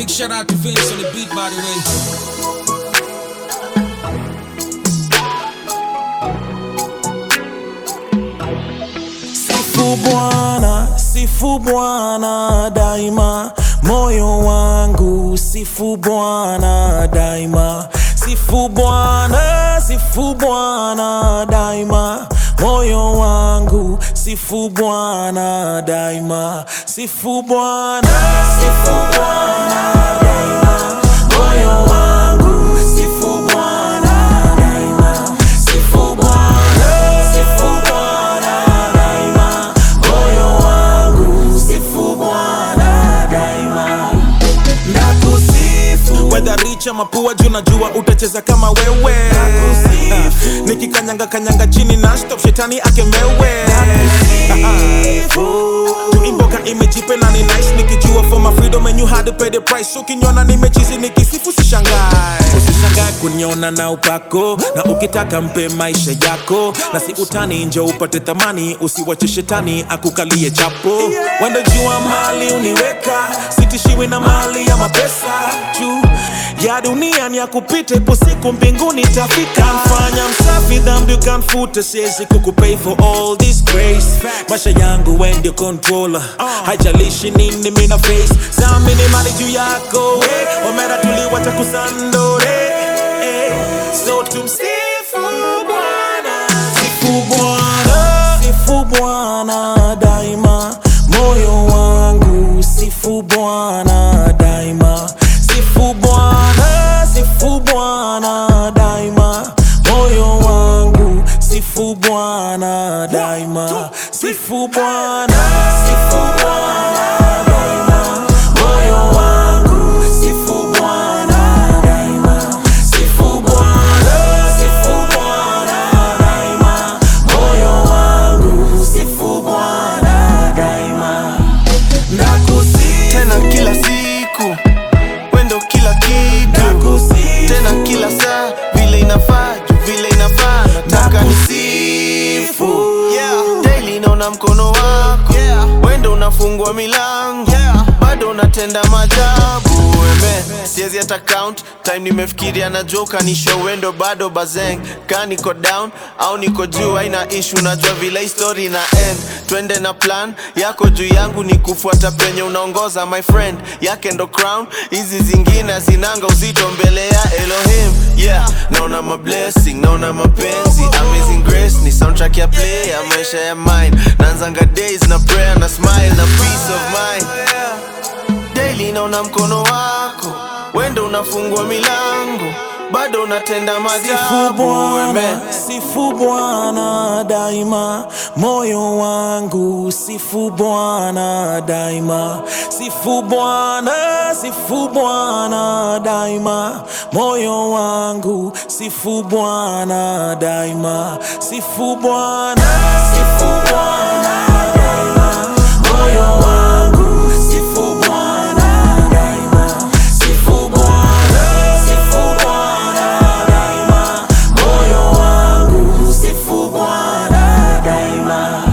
Big shout out to Vince on the beat, by the way. Sifu Bwana, sifu Bwana daima, moyo wangu sifu Bwana daima, sifu Bwana, sifu Bwana daima, moyo wangu sifu Bwana daima, sifu Bwana, sifu Bwana daima, moyo wangu sifu Bwana daima, sifu Bwana, sifu Bwana daima, moyo wangu sifu Bwana daima, nakusifu Whether rich ama poor juu najua utacheza kama wewe Nakusifu. nikikanyanga kanyanga chini na stop shetani akemewe tuimboka imejipe na ni nice nikijua for my freedom and you had to pay the price ukiniona nimechizi nikisifu sishangae usishangae kuniona na upako na ukitaka mpe maisha yako na si utani nje upate thamani usiwache shetani akukalie chapo wendo jua mali uniweka sitishiwi na mali ya mapesa juu ya dunia ni ya kupita ipo siku mbinguni tafika mfanya msafi dhambi ukamfuta siwezi kukupay for all this grace maisha yangu we ndio controller haijalishi nini mina face samini mali juu yako we omera tuliwacha kusandore eh. so tumsifu bwana Sifu Bwana, sifu Bwana daima, moyo wangu sifu Bwana daima, sifu Bwana, sifu Bwana daima, moyo wangu sifu Bwana daima, sifu Bwana, sifu Bwana daima, moyo wangu sifu Bwana daima, sifu Bwana, sifu Bwana daima, moyo wangu sifu Bwana daima, nakusifu tena kila siku wendo kila kitu Nakusifu. tena kila saa vile inafaa juu vile inafaa nataka nisifu yeah. daily naona mkono wako yeah. wendo unafungua milango yeah. bado unatenda majabu eme siezi hata count time nimefikiria na joka nisho wendo bado bazeng ka niko down au niko juu aina ishu najua vile histori na end twende na plan yako juu yangu ni kufuata penye unaongoza my friend yake ndo crown hizi zingine zinanga uzito mbele ya elohim yeah naona mablessing naona mapenzi amazing grace ni soundtrack ya play ya maisha ya mine naanzanga days na prayer na smile na peace of mind daily naona mkono wako wendo unafungua milango bado unatenda Sifu majabu Bwana, amen sifu Bwana daima, moyo wangu sifu Bwana daima, sifu Bwana, sifu Bwana daima, moyo wangu sifu Bwana daima, sifu Bwana, sifu Bwana daima, moyo wangu sifu Bwana daima, sifu Bwana, sifu Bwana daima, moyo wangu sifu Bwana daima,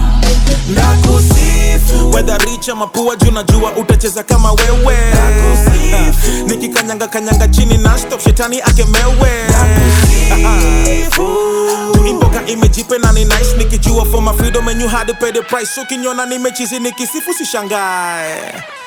nakusifu whether rich ama poor juu najua utacheza kama wewe Nakusifu. nikikanyanga kanyanga chini na stop shetani akemewe Nakusifu. tuimboka imejipe na ni nice nikijua for my freedom and you had to pay the price ukiniona nimechizi nikisifu sishangae